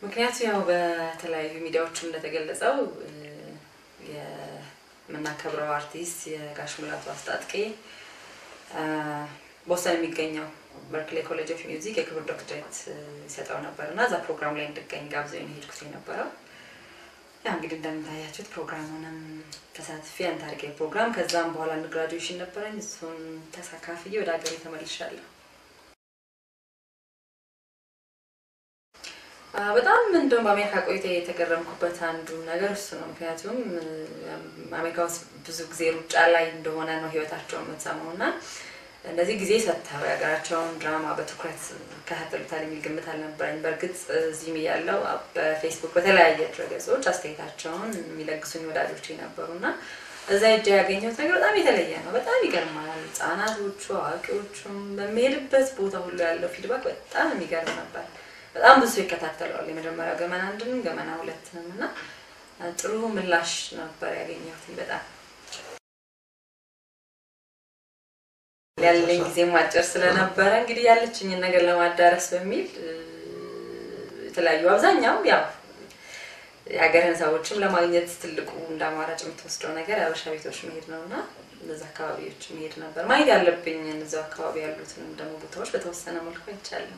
ምክንያቱ ያው በተለያዩ ሚዲያዎችም እንደተገለጸው የምናከብረው አርቲስት የጋሽ ሙላቱ አስታጥቄ ቦስተን የሚገኘው በርክሌ ኮሌጅ ኦፍ ሚውዚክ የክብር ዶክትሬት ይሰጠው ነበር እና እዛ ፕሮግራም ላይ እንድገኝ ጋብዘው የሄድኩት የነበረው ያ እንግዲህ እንደምታያችሁት ፕሮግራሙንም ተሳትፌ ያን ታሪካዊ ፕሮግራም ከዛም በኋላ ግራጁዌሽን ነበረኝ። እሱን ተሳካፍዬ ወደ ሀገሬ ተመልሻለሁ። በጣም እንደውም በአሜሪካ ቆይታ የተገረምኩበት አንዱ ነገር እሱ ነው። ምክንያቱም አሜሪካ ውስጥ ብዙ ጊዜ ሩጫ ላይ እንደሆነ ነው ህይወታቸውን የምትሰማው እና እንደዚህ ጊዜ ሰጥተው የሀገራቸውን ድራማ በትኩረት ከታተሉታል የሚል ግምት አልነበረኝ። በእርግጥ እዚህም እያለው በፌስቡክ በተለያየ ድረገጾች አስተያየታቸውን የሚለግሱኝ ወዳጆች ነበሩ እና እዛ እጃ ያገኘሁት ነገር በጣም የተለየ ነው። በጣም ይገርማል። ህጻናቶቹ፣ አዋቂዎቹም በሚሄድበት ቦታ ሁሉ ያለው ፊድባክ በጣም የሚገርም ነበር። በጣም ብዙ ይከታተለዋል። የመጀመሪያው ገመና አንድንም ገመና ሁለትንም እና ጥሩ ምላሽ ነበር ያገኘሁት በጣም ያለኝ ጊዜ ማጨር ስለነበረ እንግዲህ ያለችኝን ነገር ለማዳረስ በሚል የተለያዩ አብዛኛው ያው የሀገርህን ሰዎችም ለማግኘት ትልቁ እንደ አማራጭ የምትወስደው ነገር የአበሻ ቤቶች መሄድ ነው እና እነዚ አካባቢዎች መሄድ ነበር። ማየት ያለብኝ እነዚያው አካባቢ ያሉትንም ደግሞ ቦታዎች በተወሰነ መልኩ አይቻልም።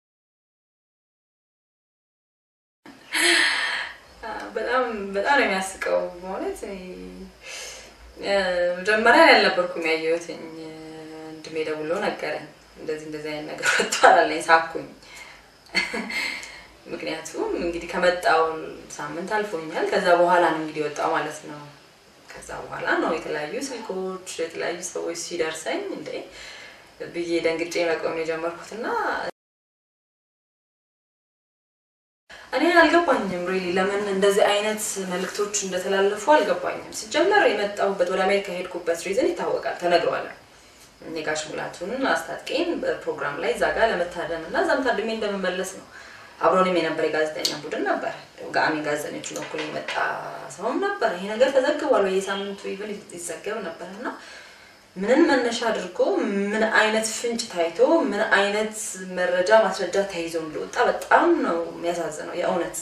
በጣም በጣም ነው የሚያስቀው ማለት መጀመሪያ ያልነበርኩም ያየሁትኝ ወንድሜ ደውሎ ነገረኝ። እንደዚህ እንደዚህ አይነት ነገር ወጥቷል አለኝ። ሳኩኝ። ምክንያቱም እንግዲህ ከመጣው ሳምንት አልፎኛል። ከዛ በኋላ ነው እንግዲህ ወጣው ማለት ነው። ከዛ በኋላ ነው የተለያዩ ስልኮች፣ የተለያዩ ሰዎች ሲደርሰኝ እንዴ ብዬ ደንግጬ መቆም የጀመርኩትና እኔ አልገባኝም ሪሊ ለምን እንደዚህ አይነት መልእክቶች እንደተላለፉ አልገባኝም። ሲጀመር የመጣሁበት ወደ አሜሪካ የሄድኩበት ሪዝን ይታወቃል፣ ተነግሯል። የጋሽ ሙላቱን አስታጥቄን በፕሮግራም ላይ እዛ ጋር ለመታደም እና እዛም ታድሜ እንደምመለስ ነው። አብሮንም የነበረ የጋዜጠኛ ቡድን ነበር። ጋሚ ጋዜጠኞቹን በኩል የመጣ ሰውም ነበር። ይሄ ነገር ተዘግቧል፣ በየሳምንቱ ኢቨን ይዘገብ ነበር እና ምንን መነሻ አድርጎ ምን አይነት ፍንጭ ታይቶ ምን አይነት መረጃ ማስረጃ ተይዞ እንደወጣ በጣም ነው የሚያሳዝነው የእውነት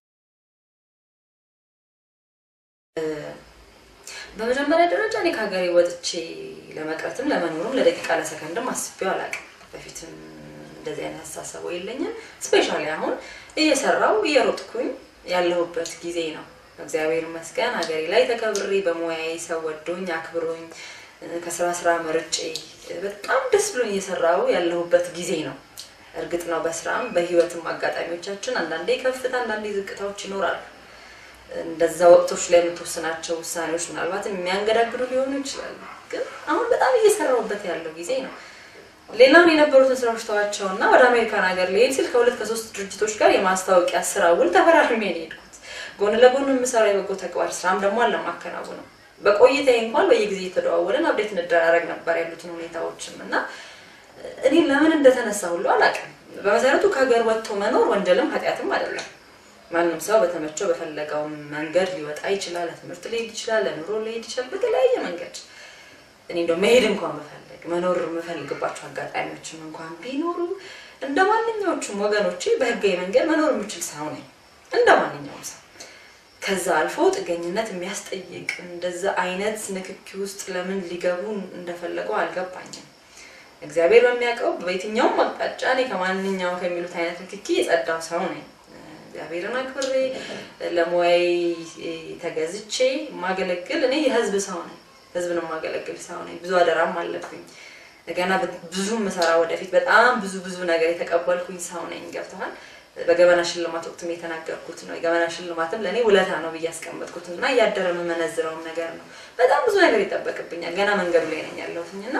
በመጀመሪያ ደረጃ እኔ ከሀገሬ ወጥቼ ለመቅረትም ለመኖርም ለደቂቃ ለሰከንድም አስቤው አላውቅም። በፊትም እንደዚህ አይነት አስተሳሰቡ የለኝም። ስፔሻሊ አሁን እየሰራው እየሮጥኩኝ ያለሁበት ጊዜ ነው። እግዚአብሔር ይመስገን ሀገሬ ላይ ተከብሬ በሙያዬ ሰው ወዶኝ አክብሮኝ ከስራ ስራ መርጬ በጣም ደስ ብሎኝ እየሰራው ያለሁበት ጊዜ ነው። እርግጥ ነው በስራም በህይወትም አጋጣሚዎቻችን አንዳንዴ ከፍታ አንዳንዴ ዝቅታዎች ይኖራሉ። እንደዛ ወቅቶች ላይ የምትወስናቸው ውሳኔዎች ምናልባት የሚያንገዳግዱ ሊሆኑ ይችላሉ። ግን አሁን በጣም እየሰራሁበት ያለው ጊዜ ነው። ሌላውን የነበሩትን ስራዎች ተዋቸው እና ወደ አሜሪካን ሀገር ልሄድ ስል ከሁለት ከሶስት ድርጅቶች ጋር የማስታወቂያ ስራ ውል ተፈራርሜ ነው የሄድኩት። ጎን ለጎን የምሰራው የበጎ ተግባር ስራም ደግሞ አለማከናውነው በቆይታዬ እንኳን በየጊዜ እየተደዋወለን አብዴት እንደራረግ ነበር ያሉትን ሁኔታዎችም እና እኔ ለምን እንደተነሳ ሁሉ አላውቅም። በመሰረቱ ከሀገር ወጥቶ መኖር ወንጀልም ኃጢአትም አይደለም። ማንም ሰው በተመቸው በፈለገው መንገድ ሊወጣ ይችላል። ለትምህርት ሊሄድ ይችላል፣ ለኑሮ ሊሄድ ይችላል፣ በተለያየ መንገድ እኔ እንደው መሄድ እንኳን ብፈልግ መኖር የምፈልግባቸው አጋጣሚዎችም እንኳን ቢኖሩ እንደ ማንኛዎቹም ወገኖቼ በህጋዊ መንገድ መኖር የምችል ሰው ነኝ፣ እንደ ማንኛውም ሰው። ከዛ አልፎ ጥገኝነት የሚያስጠይቅ እንደዛ አይነት ንክኪ ውስጥ ለምን ሊገቡ እንደፈለገው አልገባኝም። እግዚአብሔር በሚያውቀው በየትኛውም አቅጣጫ እኔ ከማንኛውም ከሚሉት አይነት ንክኪ የጸዳው ሰው ነኝ። እግዚአብሔርን አክብሬ ለሙያዬ ተገዝቼ የማገለግል እኔ የህዝብ ሰው ነኝ። ህዝብን የማገለግል ሰው ነኝ። ብዙ አደራም አለብኝ። ገና ብዙ ምሰራ ወደፊት በጣም ብዙ ብዙ ነገር የተቀበልኩኝ ሰው ነኝ። ገብተዋል። በገበና ሽልማት ወቅትም የተናገርኩት ነው። የገበና ሽልማትም ለእኔ ውለታ ነው ብዬ ያስቀመጥኩት እና እያደረ የምመነዝረውም ነገር ነው። በጣም ብዙ ነገር ይጠበቅብኛል። ገና መንገዱ ላይ ነኝ ያለሁትኝ እና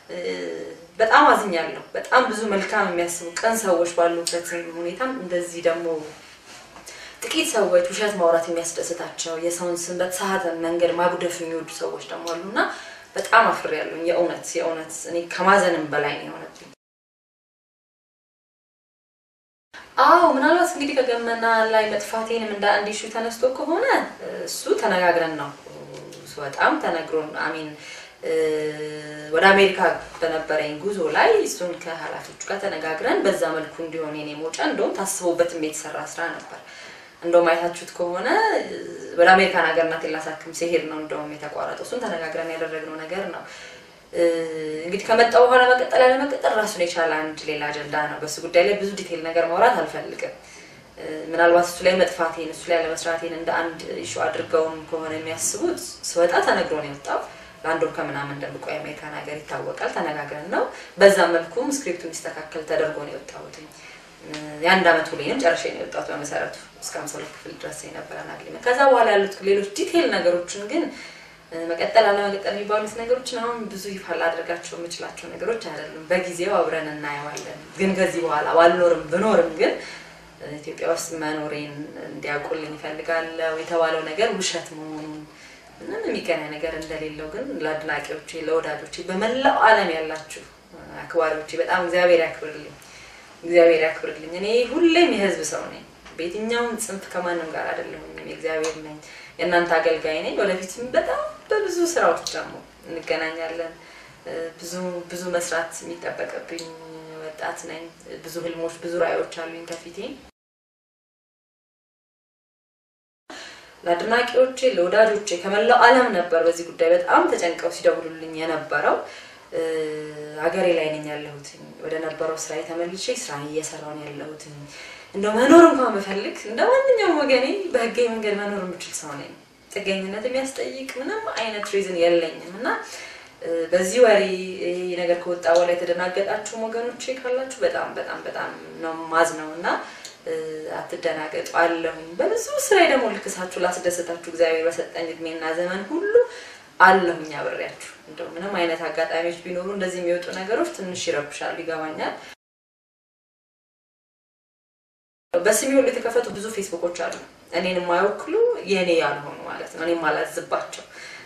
በጣም አዝኛለሁ። በጣም ብዙ መልካም የሚያስቡ ቀን ሰዎች ባሉበት ሁኔታም እንደዚህ ደግሞ ጥቂት ሰዎች ውሸት ማውራት የሚያስደስታቸው የሰውን ስም በተሳሳተ መንገድ ማጉደፍ የሚወዱ ሰዎች ደግሞ አሉና በጣም አፍሬያለሁ። የእውነት የእውነት እኔ ከማዘንም በላይ ነው የሆነብኝ። አዎ ምናልባት እንግዲህ ከገመና ላይ መጥፋቴንም እንደ አንድ ሹ ተነስቶ ከሆነ እሱ ተነጋግረን ነው በጣም ተነግሮን አሚን ወደ አሜሪካ በነበረኝ ጉዞ ላይ እሱን ከኃላፊዎቹ ጋር ተነጋግረን በዛ መልኩ እንዲሆን የኔ መውጫ እንደውም ታስቦበትም የተሰራ ስራ ነበር። እንደውም አይታችሁት ከሆነ ወደ አሜሪካን ሀገር እናቴን ላሳክም ሲሄድ ነው እንደውም የተቋረጠው። እሱን ተነጋግረን ያደረግነው ነገር ነው። እንግዲህ ከመጣው በኋላ መቀጠል ያለመቀጠል ራሱን የቻለ አንድ ሌላ አጀንዳ ነው። በሱ ጉዳይ ላይ ብዙ ዲቴል ነገር ማውራት አልፈልግም። ምናልባት እሱ ላይ መጥፋቴን እሱ ላይ ለመስራቴን እንደ አንድ ኢሹ አድርገውም ከሆነ የሚያስቡት ስወጣ ተነግሮ ነው የወጣው። ለአንድ ወር ከምናምን እንደምቆይ አሜሪካን ሀገር ይታወቃል። ተነጋግረን ነው። በዛ መልኩም ስክሪፕቱ እንዲስተካከል ተደርጎ ነው የወጣሁት። የአንድ አመት ሁሌንም ጨርሼ ነው የወጣሁት። በመሰረቱ እስከ ሃምሳ ሁለት ክፍል ድረስ የነበረን አግሪመንት። ከዛ በኋላ ያሉት ሌሎች ዲቴል ነገሮችን ግን መቀጠል አለመቀጠል የሚባሉት ነገሮችን አሁን ብዙ ይፋ ላደርጋቸው የምችላቸው ነገሮች አይደሉም። በጊዜው አብረን እናየዋለን። ግን ከዚህ በኋላ ባልኖርም ብኖርም ግን ኢትዮጵያ ውስጥ መኖሬን እንዲያውቁልኝ ይፈልጋለሁ። የተባለው ነገር ውሸት መሆኑን ምንም የሚገናኝ ነገር እንደሌለው ግን ለአድናቂዎቼ፣ ለወዳጆቼ በመላው ዓለም ያላችሁ አክባሪዎቼ በጣም እግዚአብሔር ያክብርልኝ፣ እግዚአብሔር ያክብርልኝ። እኔ ሁሌም የህዝብ ሰው ነኝ። በየትኛውም ጽንፍ ከማንም ጋር አይደለሁም። የእግዚአብሔር ነኝ፣ የእናንተ አገልጋይ ነኝ። ወደፊትም በጣም በብዙ ስራዎች ደግሞ እንገናኛለን። ብዙ ብዙ መስራት የሚጠበቅብኝ ወጣት ነኝ። ብዙ ህልሞች፣ ብዙ ራዕዮች አሉኝ ከፊቴ። ለአድናቂዎቼ ለወዳጆቼ ከመላው ዓለም ነበር በዚህ ጉዳይ በጣም ተጨንቀው ሲደውሉልኝ የነበረው። ሀገሬ ላይ ነኝ ያለሁት። ወደ ነበረው ስራ ተመልሼ ስራ እየሰራሁ ነው ያለሁት። እንደው መኖር እንኳን ብፈልግ እንደ ማንኛውም ወገኔ በህጋዊ መንገድ መኖር የምችል ሰው ነኝ። ጥገኝነት የሚያስጠይቅ ምንም አይነት ሪዝን የለኝም እና በዚህ ወሬ ይህ ነገር ከወጣ በኋላ የተደናገጣችሁም ወገኖቼ ካላችሁ በጣም በጣም በጣም ነው ማዝ ነው እና አትደናገጡ አለሁኝ። በብዙ ስራ ደግሞ ልክሳችሁ ላስደሰታችሁ እግዚአብሔር በሰጠኝ እድሜና ዘመን ሁሉ አለሁኝ አብሬያችሁ። እንደው ምንም አይነት አጋጣሚዎች ቢኖሩ እንደዚህ የሚወጡ ነገሮች ትንሽ ይረብሻሉ፣ ይገባኛል። በስሜ ሁሉ የተከፈቱ ብዙ ፌስቡኮች አሉ፣ እኔን የማይወክሉ የእኔ ያልሆኑ ማለት ነው፣ እኔ የማላዝባቸው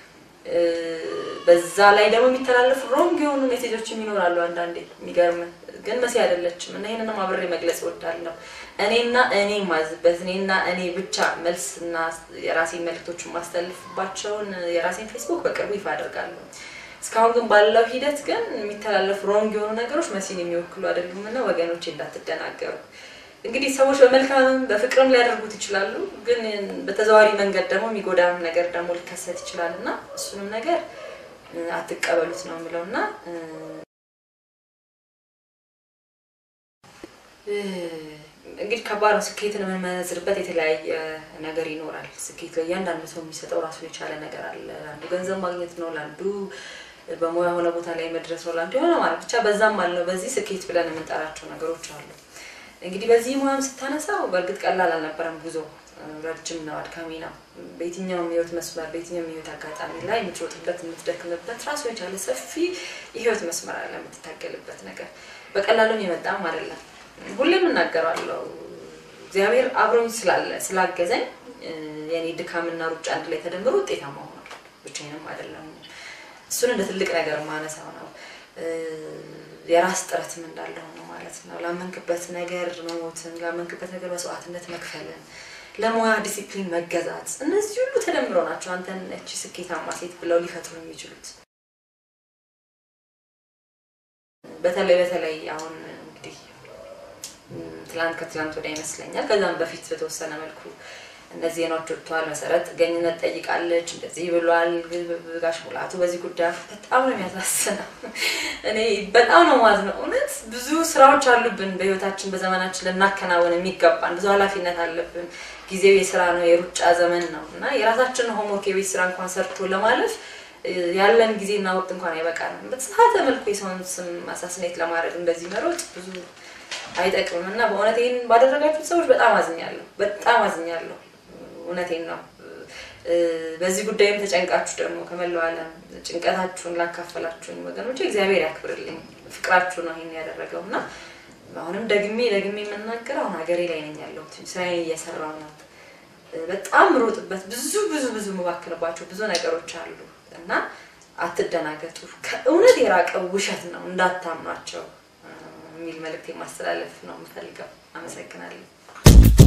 በዛ ላይ ደግሞ የሚተላለፉ ሮንግ የሆኑ ሜሴጆች ይኖራሉ። አንዳንዴ የሚገርም ግን መሲ አይደለችም እና ይህንንም አብሬ መግለጽ እወዳለሁ። እኔና እኔ ማዝበት እኔና እኔ ብቻ መልስና የራሴን መልክቶች የማስተላልፍባቸውን የራሴን ፌስቡክ በቅርቡ ይፋ አደርጋለሁ። እስካሁን ግን ባለው ሂደት ግን የሚተላለፉ ሮንግ የሆኑ ነገሮች መሲን የሚወክሉ አይደሉም እና ወገኖቼ እንዳትደናገሩ። እንግዲህ ሰዎች በመልካምም በፍቅርም ሊያደርጉት ይችላሉ። ግን በተዘዋሪ መንገድ ደግሞ የሚጎዳም ነገር ደግሞ ሊከሰት ይችላል እና እሱንም ነገር አትቀበሉት ነው የምለው እና እንግዲህ ከባድ ነው። ስኬትን የምንመነዝርበት የተለያየ ነገር ይኖራል። ስኬት ላይ እያንዳንዱ ሰው የሚሰጠው ራሱን የቻለ ነገር አለ። ለአንዱ ገንዘብ ማግኘት ነው፣ ለአንዱ በሙያ የሆነ ቦታ ላይ መድረስ ነው፣ ለአንዱ የሆነ ማለት ብቻ በዛም አለው በዚህ ስኬት ብለን የምንጠራቸው ነገሮች አሉ። እንግዲህ በዚህ ሙያም ስታነሳው በእርግጥ ቀላል አልነበረም። ጉዞ ረጅም ነው፣ አድካሚ ነው። በየትኛውም የህይወት መስመር በየትኛውም የህይወት አጋጣሚ ላይ የምትሮጥበት የምትደክምበት ራሱ የቻለ ሰፊ የህይወት መስመር አለ፣ የምትታገልበት ነገር በቀላሉም የመጣም አይደለም። ሁሌም እናገራለሁ እግዚአብሔር አብሮኝ ስላለ ስላገዘኝ የኔ ድካምና ሩጫ አንድ ላይ ተደምሮ ውጤታማ ሆኗል። ብቻዬንም አይደለም። እሱን እንደ ትልቅ ነገር ማነሳው ነው። የራስ ጥረትም እንዳለ ሆኖ ማለት ነው። ላመንክበት ነገር መሞትን፣ ላመንክበት ነገር መስዋዕትነት መክፈልን፣ ለሙያ ዲሲፕሊን መገዛት፣ እነዚህ ሁሉ ተደምረው ናቸው አንተን እቺ ስኬታማ ሴት ብለው ሊፈጥሩ የሚችሉት። በተለይ በተለይ አሁን እንግዲህ ትላንት ከትላንት ወዲያ ይመስለኛል ከዛም በፊት በተወሰነ መልኩ እነዚህ ዜናዎች ወጥተዋል። መሰረት ጥገኝነት ጠይቃለች፣ እንደዚህ ብሏል ጋሽ ሙላቱ በዚህ ጉዳይ በጣም ነው የሚያሳስነው። እኔ በጣም ነው ማዝነው። እውነት ብዙ ስራዎች አሉብን በህይወታችን በዘመናችን ልናከናወን የሚገባን ብዙ ኃላፊነት አለብን። ጊዜው የስራ ነው፣ የሩጫ ዘመን ነው እና የራሳችንን ሆምወርክ የቤት ስራ እንኳን ሰርቶ ለማለፍ ያለን ጊዜና ወቅት እንኳን አይበቃንም። በተሳተ መልኩ የሰውን ስም አሳስኔት ለማድረግ እንደዚህ መሮጥ ብዙ አይጠቅምም እና በእውነት ይህን ባደረጋችሁት ሰዎች በጣም አዝኛለሁ፣ በጣም አዝኛለሁ። እውነቴን ነው። በዚህ ጉዳይም ተጨንቃችሁ ደግሞ ከመላው ዓለም ጭንቀታችሁን ላካፈላችሁኝ ወገኖች እግዚአብሔር ያክብርልኝ። ፍቅራችሁ ነው ይህን ያደረገው እና አሁንም ደግሜ ደግሜ የምናገረው አሁን ሀገሬ ላይ ነኝ ያለሁት ስራዬን እየሰራው ነው። በጣም ሮጥበት ብዙ ብዙ ብዙ የምባክንባቸው ብዙ ነገሮች አሉ እና አትደናገጡ። ከእውነት የራቀ ውሸት ነው እንዳታምኗቸው የሚል መልእክት ማስተላለፍ ነው የምፈልገው። አመሰግናለሁ።